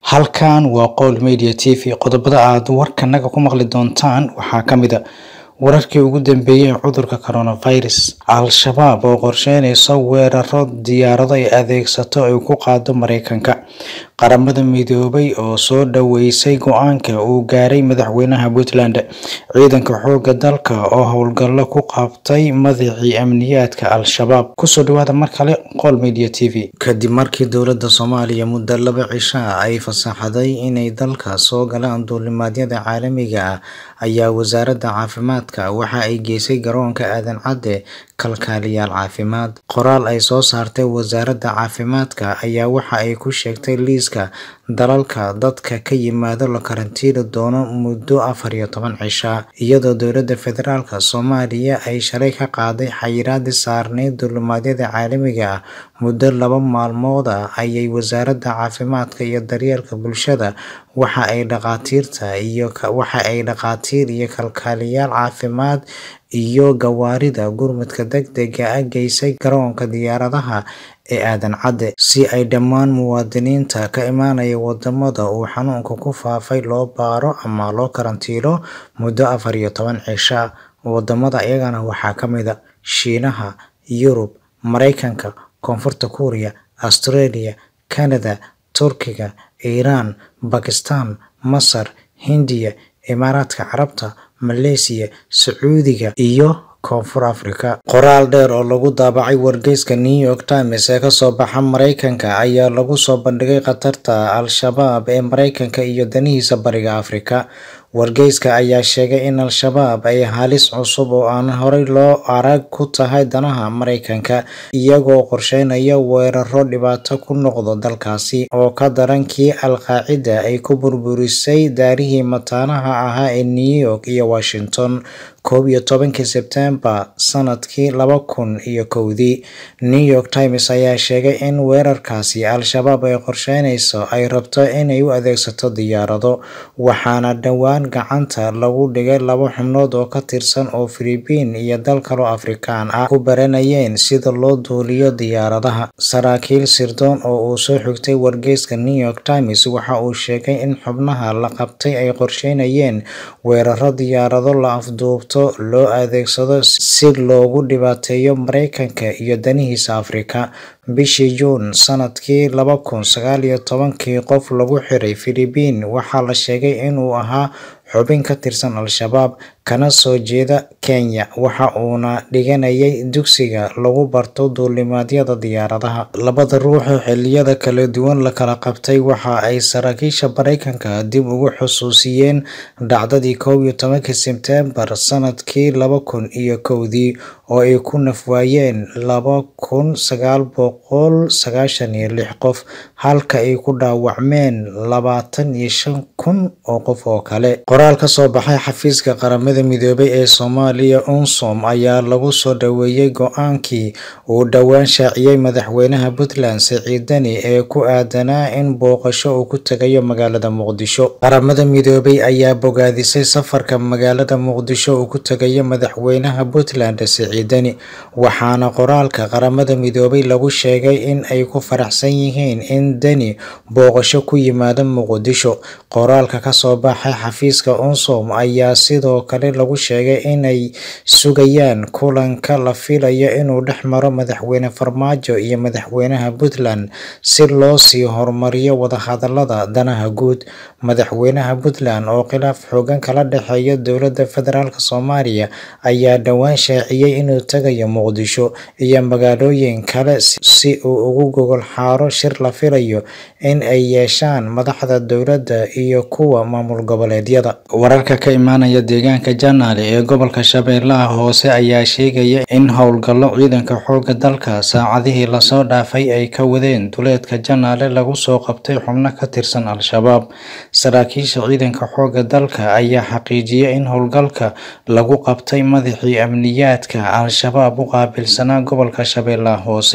halkan waa qowl media t v qodobada aad warkanaga ku maqli doontaan waxaa ka mid a wararkii ugu dambeeyey ee cudurka coronavirus al-shabaab oo qorsheynaysa weeraro diyaarado ay adeegsato ay ku qaado mareykanka qaramada midoobay oo soo dhaweysay go-aanka uu gaaray madaxweynaha puntland ciidanka xooga dalka oo howlgallo ku qabtay madaxii amniyaadka al-shabaab kusoo dhawaada mar kale qowl media t v kadib markii dowladda soomaaliya muddo laba cishaa ay fasaxday inay dalka soo galaan duulimaadyada caalamiga ah ayaa wasaaradda caafimaadka waxa ay geysay garoonka aadan cadde kalkaaliyaal caafimaad qoraal ay soo saartay wasaaradda caafimaadka ayaa waxa ay ku sheegtay liiska dalalka dadka ka yimaado la karantiili doono muddo afar iyo toban cisha iyadoo dowladda federaalk soomaaliya ay shalay ka qaaday xayiraadii saarneyd duulimaadyada caalamiga ah muddo laba maalmood ah ayay wasaaradda caafimaadka iyo daryeelka bulshada waxa ay dhaqaatiirta iyo waxa ay dhaqaatiir iyo kalkaaliyaal caafimaad iyo gawaarida gurmadka degdega ah geysay garoonka diyaaradaha ee aadan cadde si ay dhammaan muwaadiniinta ka imaanaya wadamada uu xanuunka ku faafay loo baaro ama loo karantiilo muddo afar iyo toban cisha wadamada iyagana waxaa ka mid a shiinaha yurub mareykanka koonfurta kuuriya australia canada turkiga iiraan bakistan masar hindiya imaaraadka carabta maleysiya sacuudiga iyo koonfur africa qoraal dheer oo lagu daabacay wargeyska new york times ee kasoo baxa mareykanka ayaa lagu soo bandhigay khatarta al-shabaab ee mareykanka iyo danihiisa bariga afrika wargeyska ayaa sheegay in al-shabaab ay halis cusub oo aan horey loo arag ku tahay danaha mareykanka iyagoo qorsheynaya weeraro dhibaato ku noqdo dalkaasi oo ka daran kii al-qaacida ay ku burburisay daarihii mataanaha ahaa ee new york iyo washington koob iyo tobankii sebtembar sanadkii laba kun iyo kowdii new york times ayaa sheegay in weerarkaasi al-shabaab ay qorsheynayso ay rabto inay u adeegsato diyaarado waxaana dhowaan gacanta lagu dhigay laba xubnood oo ka tirsan oo filibiin iyo dal kaloo afrikaan ah ku baranayeen sida loo duuliyo diyaaradaha saraakiil sirdoon oo uu soo xigtay wargeyska new york times waxa uu sheegay in xubnaha la qabtay ay qorsheynayeen weeraro diyaarado la afduubto loo adeegsado si loogu dhibaateeyo mareykanka iyo danihiisa afrika bishii juun sanadkii laba kun sagaal iyo tobankii qof lagu xiray filibiin waxaa la sheegay inuu ahaa xubin ka tirsan al-shabaab kana soo jeeda kenya waxa uuna dhiganayay dugsiga lagu barto duulimaadyada diyaaradaha labada ruux oo xiliyada kala duwan la kala qabtay waxa ay saraakiisha mareykanka dib ugu xusuusiyeen dhacdadii koob iyo tobankii sebtembar sanadkii laba kun iyo kowdii oo ay ku nafwaayeen laba kun sagaal boqol sagaashan iyo lix qof halka ay ku dhaawacmeen labaatan iyo shan kun oo qof oo kale qoraal ka soo baxay xafiiska qaramada midoobay ee soomaaliya unsom ayaa lagu soo dhaweeyey go-aankii uu dhowaan shaaciyey madaxweynaha puntland siciid deni ee ku aadanaa in booqasho uu ku tegayo magaalada muqdisho qaramada midoobay ayaa bogaadisay safarka magaalada muqdisho uu ku tegayo madaxweynaha puntland siciid deni waxaana qoraalka qaramada midoobay lagu sheegay in ay ku faraxsan yihiin in deni booqasho ku yimaado muqdisho qoraalka kasoo baxay xafiiska unsom ayaa sidoo kale lagu sheegay inay sugayaan kulanka la filayo inuu dhex maro madaxweyne farmaajo iyo madaxweynaha puntland si loo sii horumariyo wadahadalada danaha guud madaxweynaha puntland oo khilaaf xoogan kala dhexeeya dowladda federaalk soomaaliya ayaa dhowaan shaaciyey inuu tegayo muqdisho iyo magaalooyin kale si uu ugu gogol xaaro shir la filayo in ay yeeshaan madaxda dowladda iyo kuwa maamul goboleedyada wararka ka imaanaya deegaanka janaale ee gobolka shabeellaha hoose ayaa sheegaya in howlgallo ciidanka xooga dalka saacadihii lasoo dhaafay ay ka wadeen duleedka janaale lagu soo qabtay xubno ka tirsan al-shabaab saraakiisha ciidanka xooga dalka ayaa xaqiijiyay in howlgalka lagu qabtay madaxii amniyaadka al-shabaab u qaabilsanaa gobolka shabeellaha hoose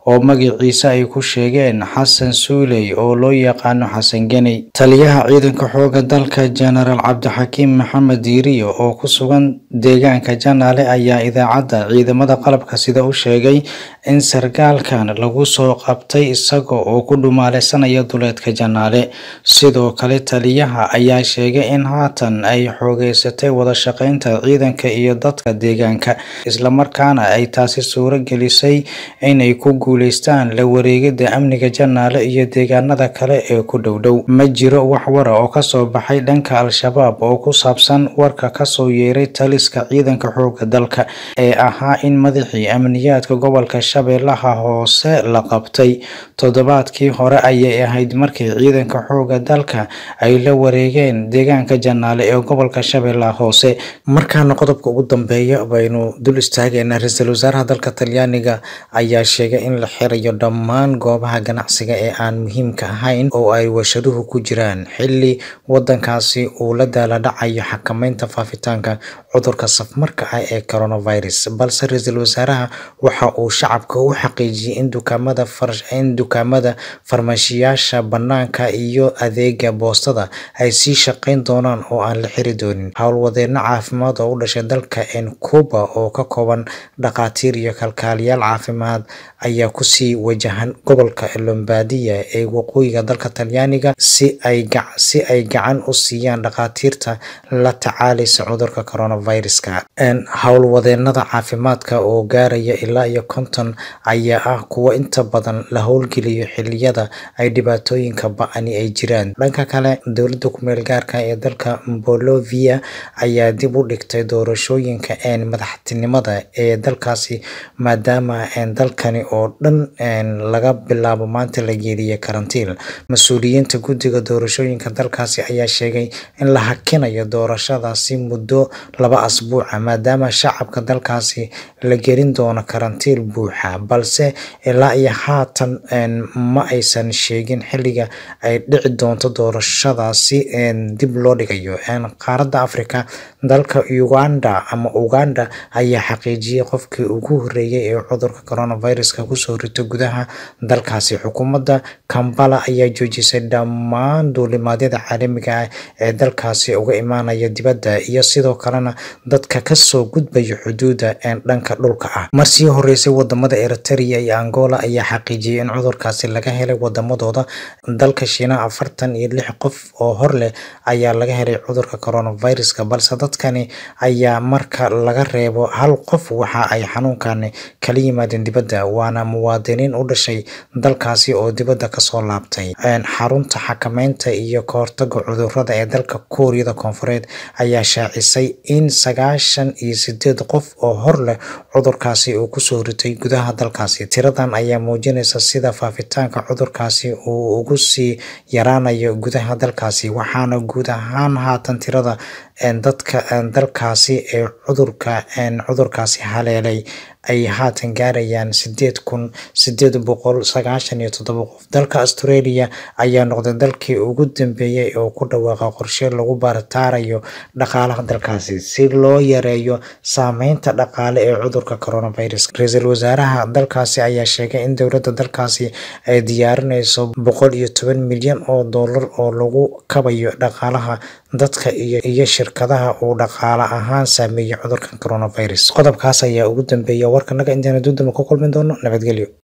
oo magaciisa ay ku sheegeen xasan suuley oo loo yaqaano xasan geney taliyaha ciidanka xooga dalka jenaraal cabdixakiim maxamed diiriyo oo ku sugan deegaanka janaale ayaa idaacadda ciidamada qalabka sida u sheegay in sarkaalkan lagu soo qabtay isaga oo ku dhumaaleysanaya duleedka janaale sidoo kale taliyaha ayaa sheegay in haatan ay xoogeysatay wada shaqeynta ciidanka iyo dadka deegaanka islamarkaana ay taasi suuro gelisay inay ku guuleystaan la wareegida amniga janaale iyo deegaanada kale ee ku dhowdhow ma jiro wax wara oo kasoo baxay dhanka al-shabaab oo ku saabsan warka kasoo yeeray taliska ciidanka xooga dalka ee ahaa in madaxii amniyaadka gobolka shabeellaha hoose la qabtay toddobaadkii hore ayay ahayd markii ciidanka xooga dalka ay la wareegeen deegaanka janaale ee gobolka shabeellaha hoose markaana qodobka ugu dambeeya baynu dul istaageynaa ra-iisul wasaaraha dalka talyaaniga ayaa sheegay in la xirayo dhammaan goobaha ganacsiga ee aan muhiimka ahayn oo ay washaduhu ku jiraan xilli wadankaasi uu la daaladhacayo xakameynta faafitaanka cudurka safmarka ah ee coronavirus balse ra-iisul wasaaraha waxa uu shacabka u xaqiijiyey in dukaamada in dukaamada farmashiyaasha banaanka iyo adeega boostada ay sii shaqeyn doonaan oo aan la xiri doonin howlwadeeno caafimaad oo u dhashay dalka cuba oo ka kooban dhakhaatiir iyo kalkaaliyaal caafimaad ayaa kusii wajahan gobolka lombardia ee waqooyiga dalka talyaaniga si ay si ay gacan u siiyaan dhakhaatiirta la tacaalaysa cudurka coronaviruska howlwadeenada caafimaadka oo gaaraya ilaa iyo konton ayaa ah kuwa inta badan la howlgeliyo xiliyada ay dhibaatooyinka ba-ani ay jiraan dhanka kale dowladda kumeel gaarka ee dalka bolovia ayaa dib u dhigtay doorashooyinka madaxtinimada ee dalkaasi maadaama dalkani oo dhan laga bilaabo maanta la geeliyay karantiil mas-uuliyiinta guddiga doorashooyinka dalkaasi ayaa sheegay in la hakinayo doorashadaasi muddo laba asbuuca maadaama shacabka dalkaasi la gelin doono karantiil buuxa balse ilaa iyo haatan ma aysan sheegin xilliga ay dhici doonto doorashadaasi dib loo dhigayo qaaradda africa dalka uganda ama uganda ayaa xaqiijiyey qofkii ugu horeeyay ee cudurka coronaviruska kusoo rito gudaha dalkaasi xukuumadda kambala ayaa joojisay dhammaan duulimaadyada caalamiga ah ee dalkaasi uga imaanaya dibadda iyo sidoo kalena dadka kasoo gudbaya xuduuda dhanka dhulka ah marsii horeysay wadamada eritrea iyo angola ayaa xaqiijiyey in cudurkaasi laga helay wadamadooda dalka shiinaha afartan iyo lix qof oo hor leh ayaa laga helay cudurka coronaviruska balse dadkani ayaa marka laga reebo hal qof waxa ay xanuunkani kala yimaadeen dibadda waana muwaadiniin u dhashay dalkaasi oo dibadda kasoo laabtay xarunta xakameynta iyo kahortaga cudurada ee dalka kuuriyada koonfureed ayaa shaacisay in sagaashan iyo sideed qof oo hor leh cudurkaasi uu kusoo ritay gudaha dalkaasi tiradan ayaa muujinaysa sida faafitaanka cudurkaasi uu ugu sii yaraanayo gudaha dalkaasi waxaana guud ahaan haatan tirada dadka dalkaasi ee cudurka cudurkaasi haleelay ay haatan gaarayaan sideed kun sideed boqol sagaashan iyo toddoba qof dalka australia ayaa noqday dalkii ugu dambeeyey oo ku dhawaaqa qorshe lagu baaritaarayo dhaqaalaha dalkaasi si loo yareeyo saameynta dhaqaale ee cudurka coronavirus ra-iisul wasaaraha dalkaasi ayaa sheegay in dowladda dalkaasi ay diyaarinayso boqol iyo toban milyan oo dollar oo lagu kabayo dhaqaalaha dadka iyo iyo shirkadaha uu dhaqaale ahaan saameeyey cudurkan coronavirus qodobkaas ayaa ugu dambeeya warkanaga intaana dundama ku kulmin doono nabadgelyo